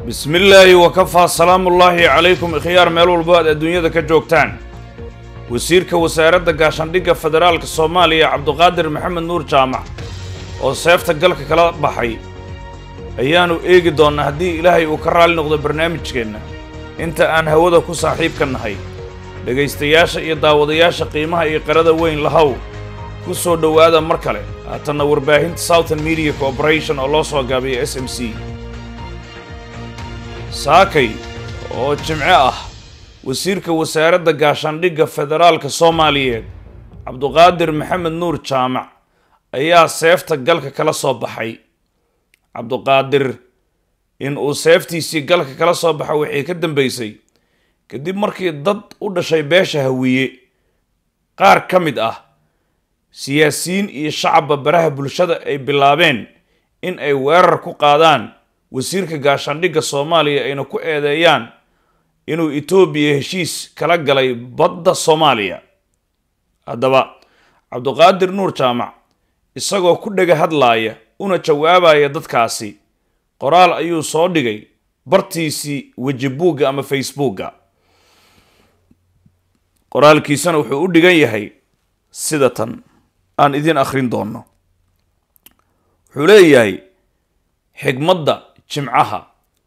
bismi illaahi wakafaa salaamullaahi calaykum ikhyaar meel walbo aad adduunyada ka joogtaan wasiirka wasaaradda gaashaandhigga federaalka soomaaliya cabduqaadir maxamed nuur jaamac oo seefta galka kala baxay ayaannu eegi doonnaa haddii ilaahay uu ka raalli noqdo barnaamijkeenna inta aan hawada ku saaxiibka nahay dhegaystayaasha iyo daawadayaasha qiimaha iyo qarada weyn lahow ku soo dhowaada mar kale haatanna warbaahinta southern media corporation oo loo soo gaabiya s m c saakay oo jimce ah wasiirka wasaaradda gaashaandhigga federaalka soomaaliyeed cabduqaadir maxamed nuur jaamac ayaa seefta galka kala soo baxay cabduqaadir in uu seeftiisii galka kala soo baxay waxay ka dambaysay kadib markii dad u dhashay beesha hawiye qaar ka mid ah siyaasiyiin iyo shacabba baraha bulshada ay bilaabeen in ay weerar ku qaadaan wasiirka gaashaandhigga soomaaliya ayna ku eedeeyaan inuu etoobiya heshiis kala galay badda soomaaliya haddaba cabduqaadir nuur jaamac isagoo ku dhega hadlaaya una jawaabaya dadkaasi qoraal ayuu soo dhigay bartiisii wejibuugga ama facebookga qoraalkiisana wuxuu u dhigan yahay sida tan aan idin akhrin doonno wuxuu leeyahay xigmadda jimcaha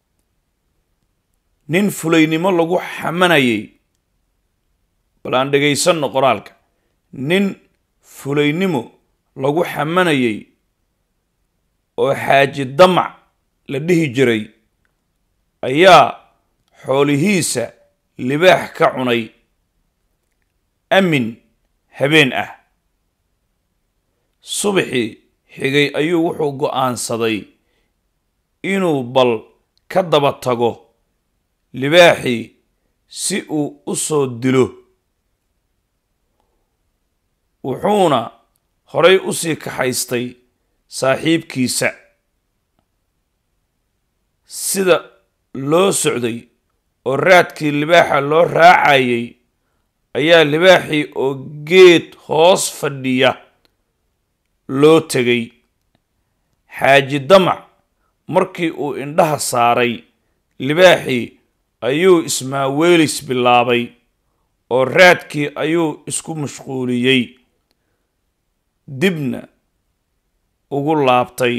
nin fulaynimo lagu xamanayay bal aan dhegaysanno qoraalka nin fulaynimo lagu xamanayay oo xaaji damac la dhihi jiray ayaa xoolihiisa libaax ka cunay amin habeen ah subaxii xigay ayuu wuxuu go'aansaday inuu bal ka daba tago libaaxii si uu u soo dilo wuxuuna horay u sii kaxaystay saaxiibkiisa sida loo socday oo raadkii libaaxa loo raacayay ayaa libaaxii oo geed hoos fadhiya loo tegay xaaji damac markii uu indhaha saaray libaaxii ayuu ismaaweelis bilaabay oo raadkii ayuu isku mashquuliyey dibna ugu laabtay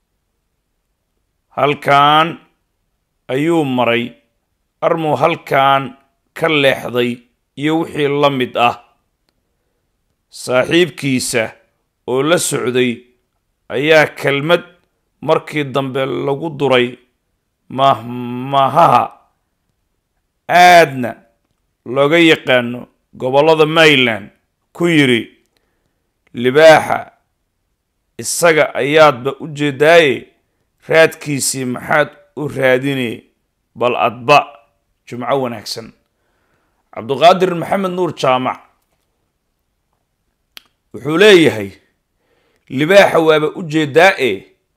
halkan ayuu maray armuu halkan ka leexday iyo wixii la mid ah saaxiibkiisa oo la socday ayaa kelmad markii dambe lagu duray mahmahaha aadna looga yaqaano gobollada maryland ku yidhi libaaxa isaga ayaadba u jeedaaye raadkiisii maxaad u raadinee bal adba jumco wanaagsan cabduqaadir maxamed nuur jaamac wuxuu leeyahay libaaxa waaba u jeedaa-e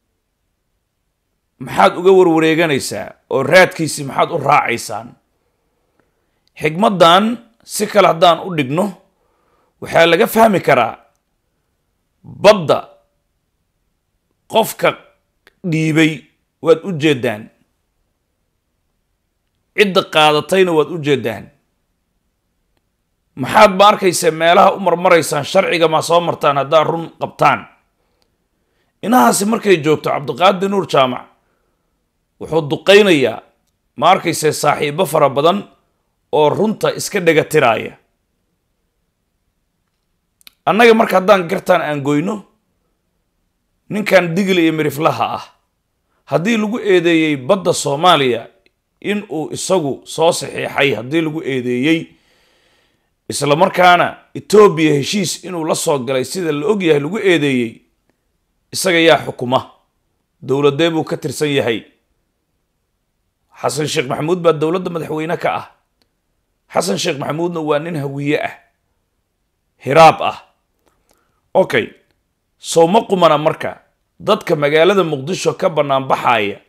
maxaad uga warwareeganaysaa oo raadkiisii maxaad u raacaysaan xigmaddan si kale haddaan u dhigno waxaa laga fahmi karaa badda qofka dhiibay waad u jeedaan cidda qaadatayna waad u jeedaan maxaad ma arkaysa meelaha u marmaraysaan sharciga ma soo martaan haddaad run qabtaan inahaasi markay joogto cabdiqaadir nuur jaamac wuxuu duqaynayaa ma arkayse saaxiibo fara badan oo runta iska dhega tiraaya annaga marka haddaan gartaan aan goyno ninkan digli iyo miriflaha ah haddii lagu eedeeyey badda soomaaliya in uu isagu soo saxiixay haddii lagu eedeeyey isla markaana etoobiya heshiis inuu la soo galay sida la og yahay lagu eedeeyey isaga yaa xukuma dowladee buu ka tirsan yahay xasan sheekh maxamuud baa dowladda madaxweyne ka ah xasan sheekh maxamuudna waa nin hawiye ah hiraab ah okay sow ma qumana marka dadka magaalada muqdisho ka banaanbaxaya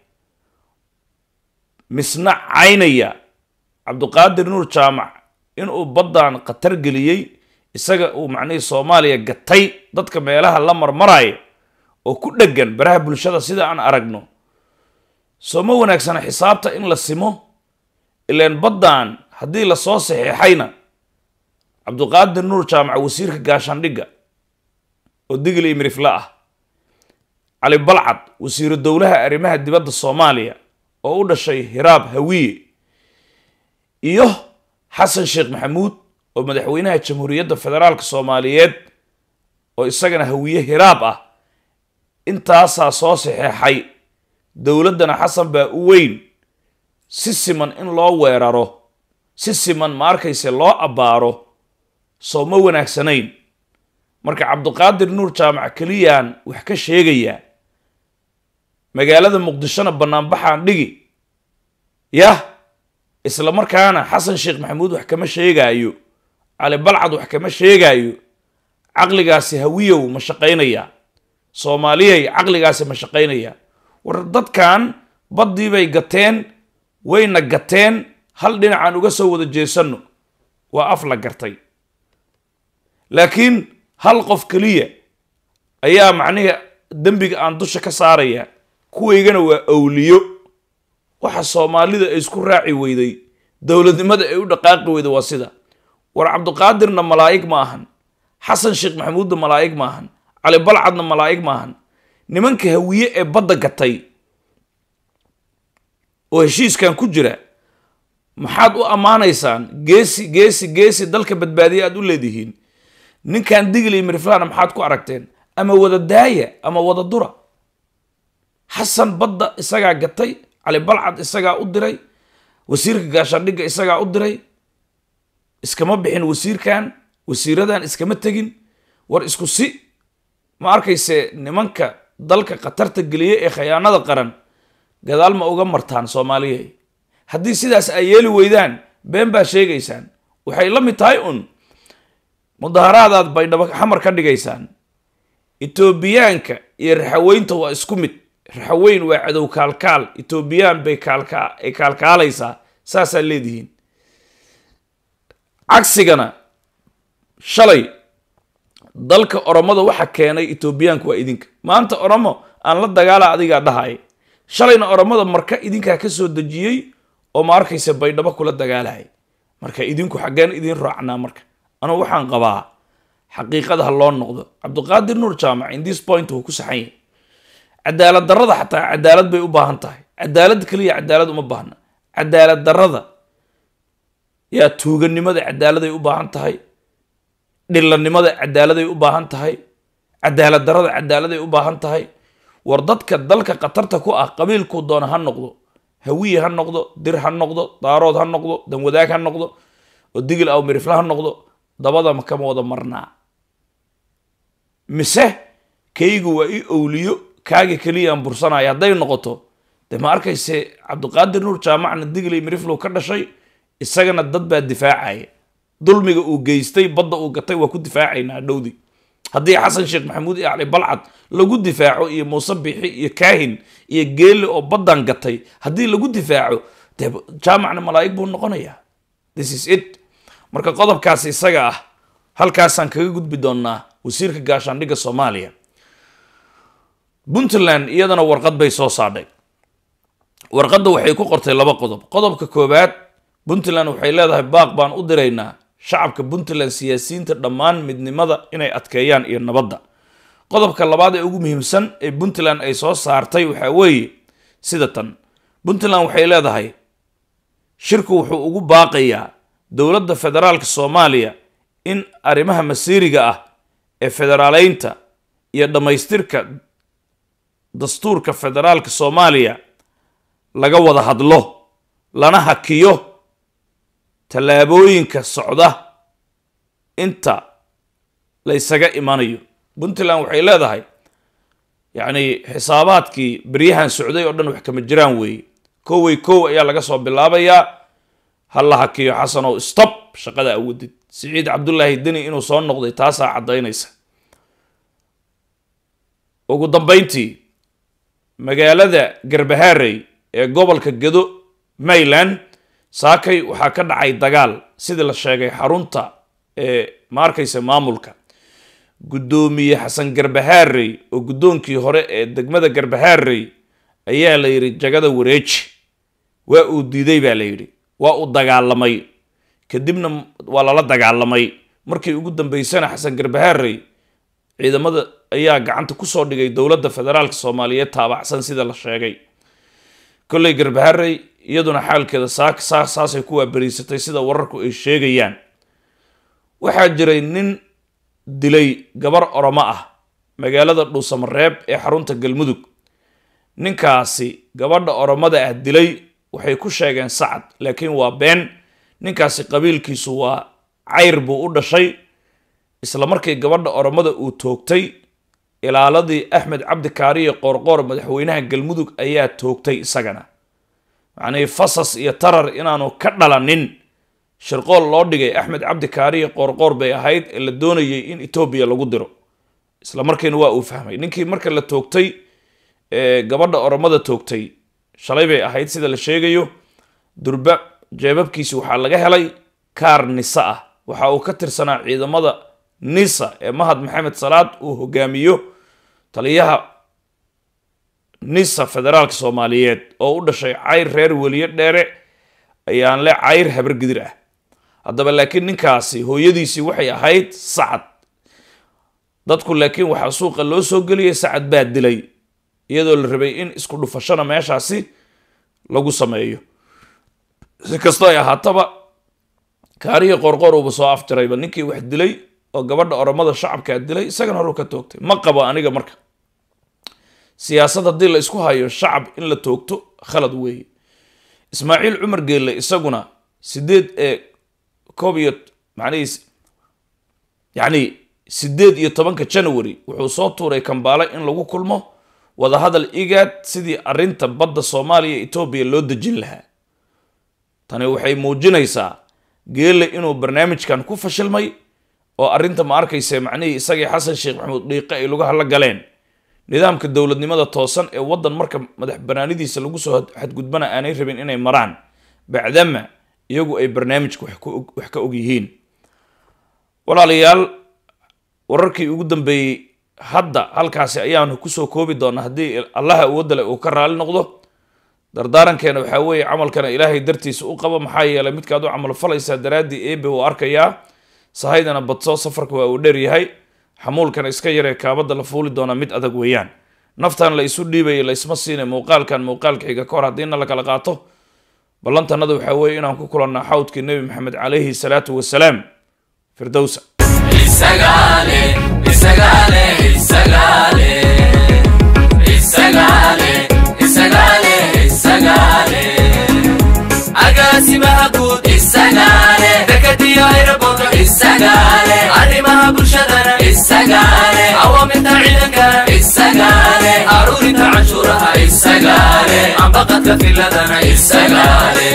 misna caynaya cabduqaadir nuur jaamac inuu baddan khatar geliyey isaga uu macnihii soomaaliya gatay dadka meelaha la marmaraya oo ku dheggan baraha bulshada sida aan aragno soo ma wanaagsana xisaabta in la simo ilaan baddan haddii lasoo saxiixayna cabduqaadir nuur jaamac wasiirka gaashaandhigga oo digil iyo mirifle ah cali balcad wasiiru dowlaha arrimaha dibadda soomaaliya oo u dhashay hiraab hawiye iyo xasan sheekh maxamuud oo madaxweynaha jamhuuriyadda federaalka soomaaliyeed oo isagana hawiye hiraab ah intaasaa soo saxeexay dowladdana xasan baa u weyn si siman in loo weeraro si siman ma arkayse loo abbaaro soo ma wanaagsanayn marka cabduqaadir nuur jaamac keliyaan wax ka sheegayaa magaalada muqdishona bannaanbaxaan dhigi yah isla markaana xasan sheekh maxamuud wax kama sheegaayo cali balcad wax kama sheegaayo caqligaasi hawiyow ma shaqaynayaa soomaaliyay caqligaasi ma shaqaynayaa war dadkan baddii bay gateen wayna gateen hal dhinacaan uga soo wada jeesanno waa af la gartay laakiin hal qof keliya ayaa macnihi dembiga aan dusha ka saaraya kuwaygana waa awliyo waxa soomaalida ay isku raaci weyday dowladnimada ay u dhaqaaqi weyday waa sida war cabduqaadirna malaa'ig ma ahan xasan sheekh maxamuudna malaa'ig ma ahan cali balcadna malaa'ig ma ahan nimanka hawiye ee badda gatay oo heshiiskan ku jira maxaad u ammaanaysaan geesi geesi geesi dalka badbaadiya aad u leedihiin ninkan digil iyo miriflana maxaad ku aragteen ama wada daaya ama wada dura xasan badda isagaa gatay cali balcad isagaa u diray wasiirka gaashaandhigga isagaa u diray iskama bixin wasiirkan wasiiradan iskama tegin war isku si ma arkayse nimanka dalka khatarta geliye ee khayaanada qaran gadaal ma uga martaan soomaaliya haddii sidaas ay yeeli weydaan been baa sheegaysaan waxay la mid tahay un mudaharaadaad baydhabo xamar ka dhigaysaan etoobiyaanka iyo raxaweynta waa isku mid raxaweyn waa cadow kaalkaal etoobiyaan bay kaalkaay kaalkaalaysaa saasaa leedihiin cagsigana shalay dalka oromada waxa keenay etoobiyaanku waa idinka maanta oromo aan la dagaala adigaa dhahay shalayna oromada marka idinkaa ka soo dejiyey oo ma arkaysa baydhabo kula dagaalaya marka idinku xaggeen idin raacnaa marka anugu waxaan qabaa xaqiiqada ha loo noqdo cabduqaadir nuur jaamac in this point wuu ku saxan yahay cadaalad darrada xataa cadaalad bay u baahan tahay cadaalad keliya cadaalad uma baahna cadaalad darrada yaa tuuganimada cadaaladay u baahan tahay dhillanimada cadaaladay u baahan tahay cadaalad darrada cadaaladay u baahan tahay war dadka dalka khatarta ku ah qabiilkuu doona ha noqdo hawiye ha noqdo dir ha noqdo daarood ha noqdo danwadaag ha noqdo oo digil aw mirifle ha noqdo dabada kama wada marnaa mise kaygu waa i owliyo kaaga keliyaan bursanaya hadday noqoto de ma arkayse cabduqaadir nuur jaamacna digilay miriflow ka dhashay isagana dad baa difaacaya dulmiga uu geystay badda uu gatay waa ku difaacaynaa dhowdi haddii xasan sheekh maxamuud iyo cali balcad lagu difaaco iyo muuse bixi iyo kaahin iyo geelle oo baddan gatay haddii lagu difaaco dee jaamacna malaa'ig buu noqonayaa this is it marka qodobkaas isaga ah halkaasaan kaga gudbi doonnaa wasiirka gaashaandhigga soomaaliya puntland iyadana warqad bay soo saadhay warqadda waxay ku qortay laba qodob qodobka koowaad puntland waxay leedahay baaq baan u diraynaa shacabka puntland siyaasiyiinta dhammaan midnimada inay adkeeyaan iyo nabadda qodobka labaad ee ugu muhiimsan ee puntland ay soo saartay waxaa weeye sida tan puntland waxay leedahay shirku wuxuu ugu baaqayaa dowladda federaalka soomaaliya in arrimaha masiiriga ah ee federaaleynta iyo dhammaystirka dastuurka federaalka soomaaliya laga wada hadlo lana hakiyo tallaabooyinka socda inta la ysaga imanayo puntland waxay leedahay yacni xisaabaadkii beryahan socday oo dhan wax kama jiraan weeye kowey kow ayaa laga soo bilaabayaa ha la hakiyo xasanow stop shaqada awadid siciid cabdullaahi deni inuu soo noqday taasaa caddaynaysa ugu dambayntii magaalada garbaharey ee gobolka gedo mayland saakay waxaa ka dhacay dagaal sidii la sheegay xarunta ee ma arkaysa maamulka guddoomiye xasan garbaharey oo guddoonkii hore ee degmada garbaharey ayaa la yidhi jagada wareeji waa uu diiday baa la yidhi waa uu dagaalamay kadibna waa lala dagaalamay markii ugu dambeysana xasan garbahaarey ciidamada ayaa gacanta kusoo dhigay dowladda federaalka soomaaliyeed taabacsan sida la sheegay kolley garbaharey iyaduna xaalkeeda saak saa saasay ku waaberiisatay sida wararku ay sheegayaan waxaa jiray nin dilay gabar oromo ah magaalada dhuusamareeb ee xarunta galmudug ninkaasi gabadha oromada ah dilay waxay ku sheegeen sacad laakiin waa been ninkaasi qabiilkiisu waa cayr buu u dhashay isla markii gabadha oromada uu toogtay ilaaladii axmed cabdi kaariye qoorqoor madaxweynaha galmudug ayaa toogtay isagana macnihii fasas iyo tarar inaanu ka dhalanin shirqool loo dhigay axmed cabdi kaariye qoorqoor bay ahayd ee la doonayay in etoobiya lagu diro isla markiina waa uu fahmay ninkii marka la toogtay gabadha oromada toogtay shalay bay ahayd sida la sheegayo durba jeebabkiisi waxaa laga helay kaar nisa ah waxa uu ka tirsanaa ciidamada nisa ee mahad maxamed salaad uu hogaamiyo taliyaha nisa federaalka soomaaliyeed oo u dhashay cayr reer weliye dheere ayaan le cayr habargidir ah haddaba laakiin ninkaasi hooyadiisii waxay ahayd sacad dadku laakiin waxaa suuqa loo soo geliyay sacad baa dilay iyadoo la rabay in isku dhufashana meeshaasi lagu sameeyo si kastoo ay ahaataba kaarihii qorqor uuba soo afjarayba ninkii wax dilay oo gabadha oromada shacabkaa dilay isagana horuu ka toogtay ma qabo aniga marka siyaasad haddii la isku hayo shacab in la toogto khalad weeye ismaaciil cumar geelle isaguna sideed ee koob iyo macnihiis yacni sideed iyo tobanka january wuxuu soo tuuray kambaale in lagu kulmo wadahadal igaad sidii arrinta badda soomaaliya etoobiya loo dejin lahaa tani waxay muujinaysaa geelle inuu barnaamijkan ku fashilmay oo arrinta ma arkaysa macnihii isagii xasan sheekh maxamuud dhiiqe ay lagu hadla galeen nidaamka dowladnimada toosan ee waddan marka madax banaanidiisa lagu soo xadgudbana aanay rabin inay maraan bacdama iyagu ay barnaamijka wax ka og yihiin walaalayaal wararkii ugu dambeeyey hadda halkaasi ayaanu kusoo koobi doonaa haddii allaha awoodale uu ka raali noqdo dardaarankeena waxaa weeye camalkana ilaahay dartiisa u qaba maxaa yeelay midkaad u camal falaysaa daraaddii eebe uu arkayaa sahaydana badsoo safarka waa uu dheer yahay xamuulkana iska yaree kaabadda la fuuli doonaa mid adag weeyaan naftan la isu dhiibaya la isma siina muuqaalkan muuqaalka xiga ka hor haddiina la kala qaato ballantanada waxaa weeye inaan ku kulannaa xawdkii nebi maxamed calayhi salaatu wasalaam firdowsa agaasimaha guud isagaale dekadiyo ayraboodo isagaale arrimaha bulshadana isagaale awaamirta ciidankana isagaale aruurinta canshuuraha isagaale ambaqadka filadana isagaale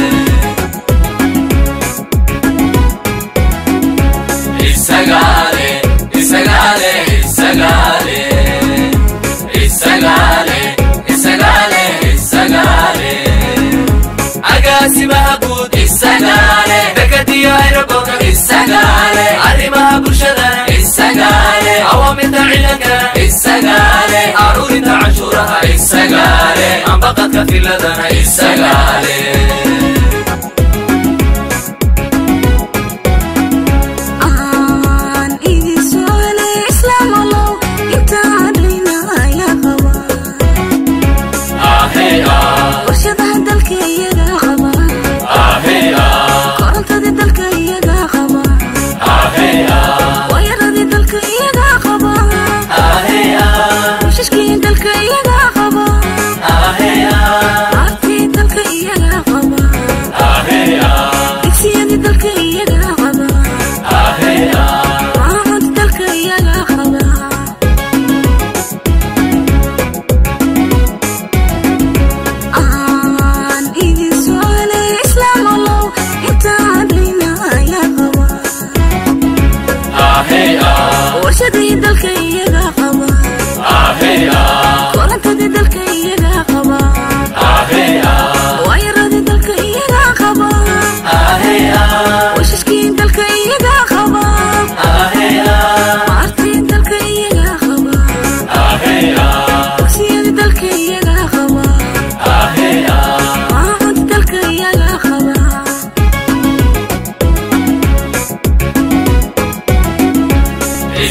isagaale isagaale isagaale isagaale isagaale isagaale agaasimaha guud isagaale dekadiyo ayraboodo isagaale arrimaha bulshadana isagaale awaamirta ciidankana isagaale aruurinta canshuuraha isagaale ambaqadka filadana isagaale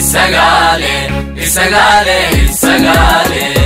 isagaale isagaale isagaale